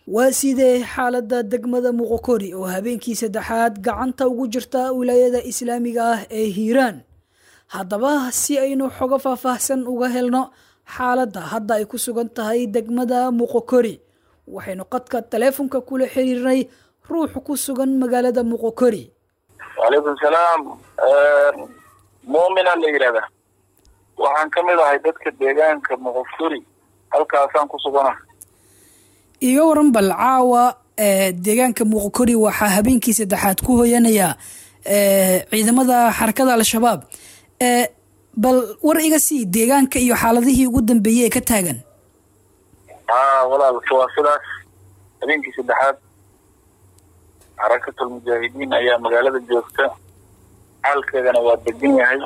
waa sidee xaaladda degmada muqokori oo habeenkii saddexaad gacanta ugu jirta wilaayada islaamiga ah ee hiiraan haddaba si aynu xogo faahfaahsan uga helno xaaladda hadda ay ku sugan tahay degmada muqokori waxaynu qadka taleefonka kula xiriirnay ruux ku sugan magaalada muqokori wacalaykum salaam muumina la yidhahda waxaan ka mid ahay dadka deegaanka muqokori halkaasaan ku sugana iga waran bal caawa deegaanka muqokori waxaa habeenkii saddexaad ku hoyanaya ciidamada xarakada al-shabaab bal war iga sii deegaanka iyo xaaladihii ugu dambeeyey ee ka taagan haa walaal waa sidaas habeenkii saddexaad xarakatul mujaahidiin ayaa magaalada joogta xaalkeedana waa degan yahay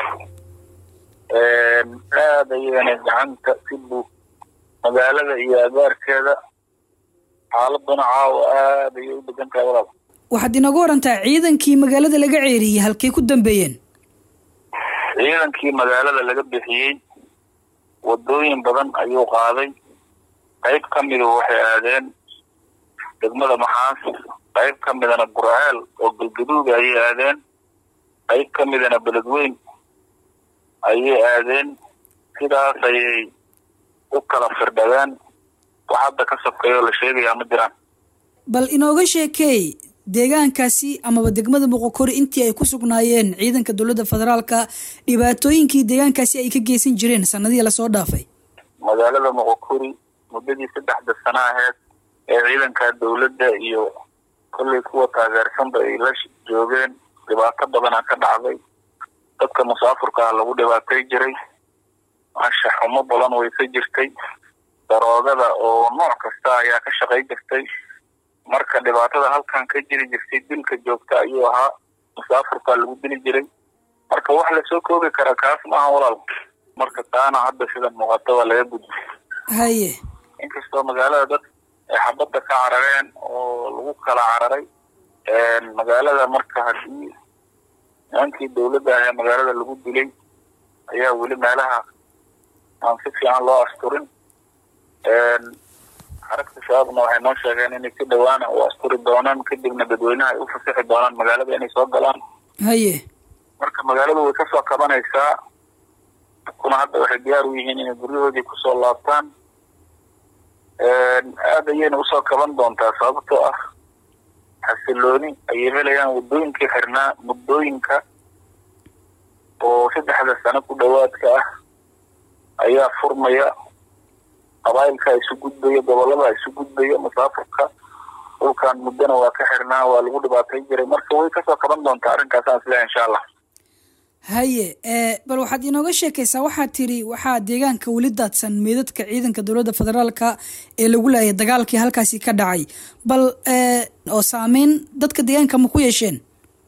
aada ayagana gacanta si buu magaalada iyo agaarkeeda xaaladuna caawa aada ayay u degan tahay walaal waxaad inooga warantaa ciidankii magaalada laga ceeriyey halkay ku dambeeyeen ciidankii magaalada laga bixiyey wadooyin badan ayuu qaaday qayb ka midu waxay aadeen degmada maxaas qayb ka midana gurceel oo galgaduuda ayay aadeen qayb ka midana beledweyn ayay aadeen sidaas ayay u kala firdhadeen wax hadda ka sokeeyoo la sheegayaa ma jiraan bal inooga sheekeey deegaankaasi amaba degmada muqokori intii ay ku sugnaayeen ciidanka dowladda federaalka dhibaatooyinkii deegaankaasi ay ka geysan jireen sanadihii lasoo dhaafay magaalada muqokori muddadii saddexda sano aheyd ee ciidanka dowladda iyo kollay kuwa taageersanba ay la joogeen dhibaato badana ka dhacday dadka musaafurka ah lagu dhibaatay jiray anshax xumo badan way ka jirtay daroogada oo nooc kasta ayaa ka shaqay jirtay marka dhibaatada halkan ka jiri jirtay dilka joogta ayuu ahaa musaafurkaa lagu dili jiray marka wax lasoo koobi karaa kaas maaha walaal marka taana hadda sida muuqata waa laga gudbay haye inkastoo magaalada dad ay xabadda ka carareen oo lagu kala cararay magaalada marka haddii nimankii dowladda ah ee magaalada lagu dilay ayaa weli meelaha aan si fiican loo asturin xaragta shabaabna waxay noo sheegeen inay si dhawaana u asturi doonaan kadibna dadweynaha ay u fasixi doonaan magaalada inay soo galaan haye marka magaaladu way kasoo kabanaysaa kuna hadda waxay diyaar u yihiin inay guryahoodii kusoo laabtaan aada ayayna usoo kaban doontaa sababtoo ah xasilooni ayay helayaan waddooyinkii xirnaa muddooyinka oo saddexda sano ku dhowaadka ah ayaa furmaya qabaayilka isu gudbaya gobolada isu gudbaya musaafurka dhulkan muddona waa ka xirnaa waa lagu dhibaatay jiray marka way kasoo kaban doontaa arrinkaasaan isleehay insha allah haye bal waxaad inooga sheekaysaa waxaad tiri waxaa deegaanka weli daadsan meedadka ciidanka dowladda federaalka ee lagu laayay dagaalkii halkaasi ka dhacay bal oo saameyn dadka deegaanka ma ku yeesheen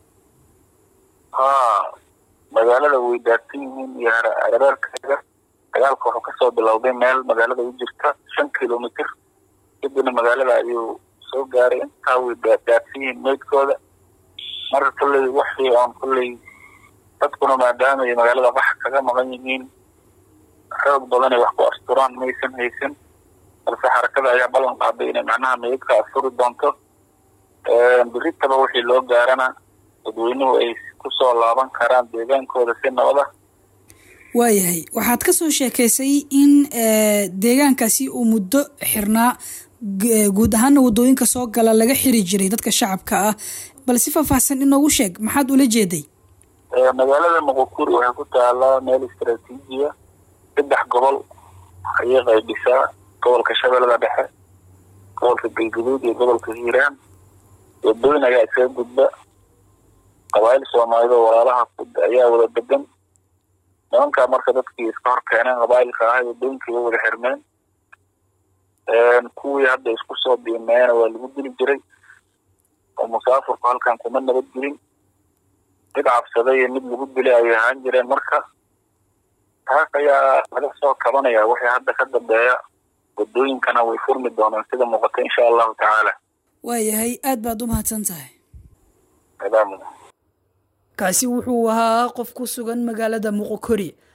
haa magaalada way daadsan yihiin iyo hareerkeeda dagaalka wuxuu kasoo bilowday meel magaalada u jirta shan kilomitr kadibna magaalada ayuu soo gaaray intaa way daadsan yihiin meydkooda marka kolley waxii oon kolley dadkuna maadaama ay magaalada wax kaga maqan yihiin xoog badan ay wax ku asturaan maysan haysan balse xarakada ayaa ballan qaaday inay macnaha meydka asturi doonto biritaba wixii loo gaarana dadweynuhu ay kusoo laaban karaan deegaankooda si nabada waayahay waxaad ka soo sheekaysay in deegaankaasi uu muddo xirnaa guud ahaana waddooyinka soo gala laga xiri jiray dadka shacabka ah bal si faahfaahsan inoogu sheeg maxaad ula jeeday magaalada muqokuri waxay ku taalaa meel istraatiijiya saddex gobol ayay qaybisaa gobolka shabeellada dhexe gobolka galguduud iyo gobolka hiiraan wadooyin ayaa isaga gudba qabaayil soomaalida oo walaalaha ayaa wada degan nimankaa marka dadkii iska hor keeneen qabaayilka ahay wadooyinkii way wada xirmeen kuwii hadda isku soo diimeena waa lagu dili jiray oo musaafurku halkan kuma nabad gelin mid cabsaday iyo mid lagu dilay ayay ahaan jireen marka taas ayaa laga soo kabanaya wixii hadda ka dambeeya wadooyinkana way furmi doonaan sida muuqata insha allahu tacaala waayahay aad baad u mahadsan tahay salaam kaasi wuxuu ahaa qof ku sugan magaalada muqokori